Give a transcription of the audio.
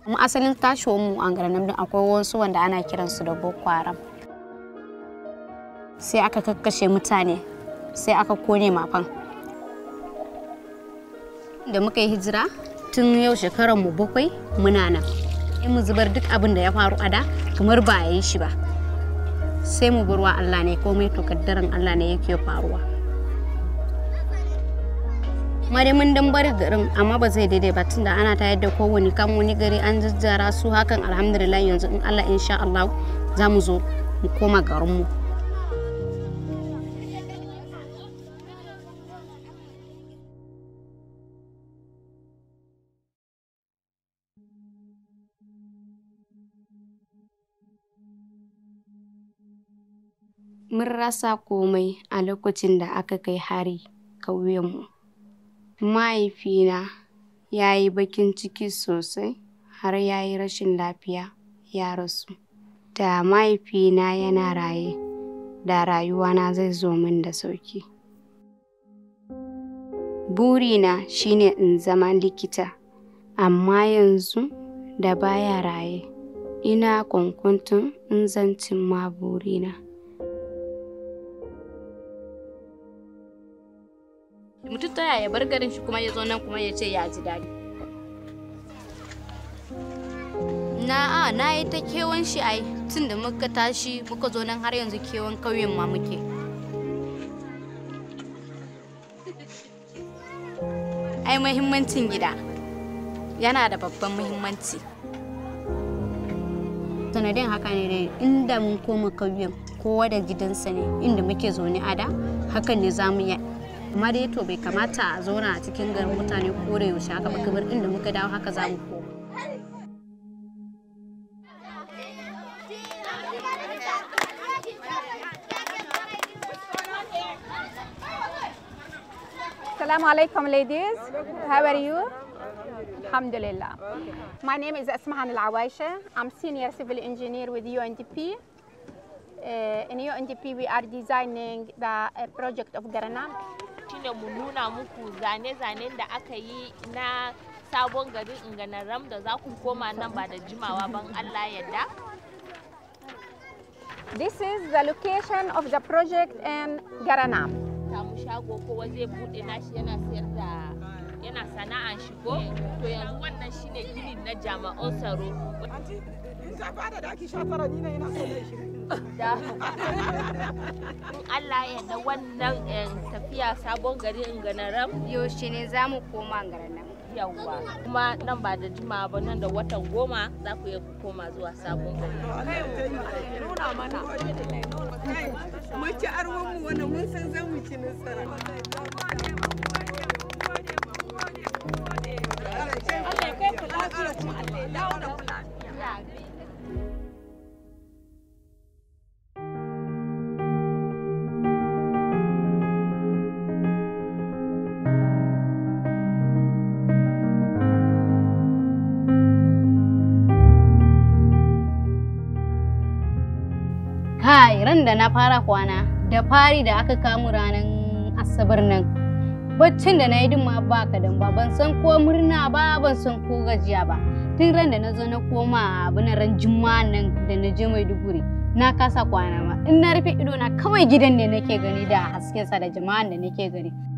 mu asalin tashowar mu a garin nan akwai wasu wanda ana kiransu da boko haram sai aka kakkashe mutane sai aka kone mafan da muka yi hijira tun yau shekarar mu bakwai muna nan sai mu zubar duk abin da ya faru a da kamar ba a yi shi ba sai mu burwa Allah ne komai to kaddaran Allah ne yake faruwa ma dai mun dan bari garin amma ba zai daidai ba tunda ana ta yadda kowane kan wani gari an jajjara su hakan alhamdulillah yanzu in Allah insha Allah za mu zo mu koma garinmu mun rasa komai a lokacin da aka kai hari ƙauyenmu mahaifina ya yi bakin ciki sosai har ya yi rashin lafiya ya rasu da mahaifina yana raye da rayuwana zai zo min da sauki burina shine in zama likita amma yanzu da baya raye ina kwankwanton in zan cimma burina mutum ta yaya bar garin shi kuma ya zo nan kuma ya ce ya ji daɗi na a na yi ta kewan shi ai tun da muka tashi muka zo nan har yanzu kewan ƙauyen ma muke ai muhimmancin gida yana da babban muhimmanci sanadin haka ne dai inda mun koma ƙauyen kowa da gidansa ne inda muke zaune a da hakan ne za mu yi amma dai to bai kamata a zauna a cikin garin mutane ko da yaushe haka ba kamar inda muka dawo haka za mu koma Assalamu alaikum ladies. How are you? Alhamdulillah. My name is Asmahan Al Awaisha. I'm senior civil engineer with UNDP. Uh, in UNDP, we are designing the uh, project of Garanam. shine mu nuna muku zane-zanen da aka yi na sabon garin inganaram da za ku koma nan ba da jimawa ban Allah yadda. This is the location of the project in Garanam. Samu shago kowa zai bude nashi yana sayar da yana sana'an shigo to yanzu wannan shine gini na jami'an tsaro ta bada da ake sha tara ni na yana so da shi. da Allah ya yarda wannan eh, tafiya sabon garin inganaram yaushe ne za mu koma garin nan yawwa kuma nan ba da jimawa ba nan da watan goma za ku iya ku koma zuwa sabon gari Nuna mana. Mun ci arwon mu wannan mun san za mu ci nasara. Allah ya kai ku lafiya kuma Allah ya dawo da ku lafiya. kai ran da na fara kwana da fari da aka kamu ranar asabar nan baccin da na yi ma ba kadan ba ban san ko murna ba ban san ko gajiya ba tun ran da na zo na koma abin ran juma'a nan da na je maiduguri na kasa kwana ma in na rufe ido na kawai gidan ne nake gani da haskensa da jama'an da nake gani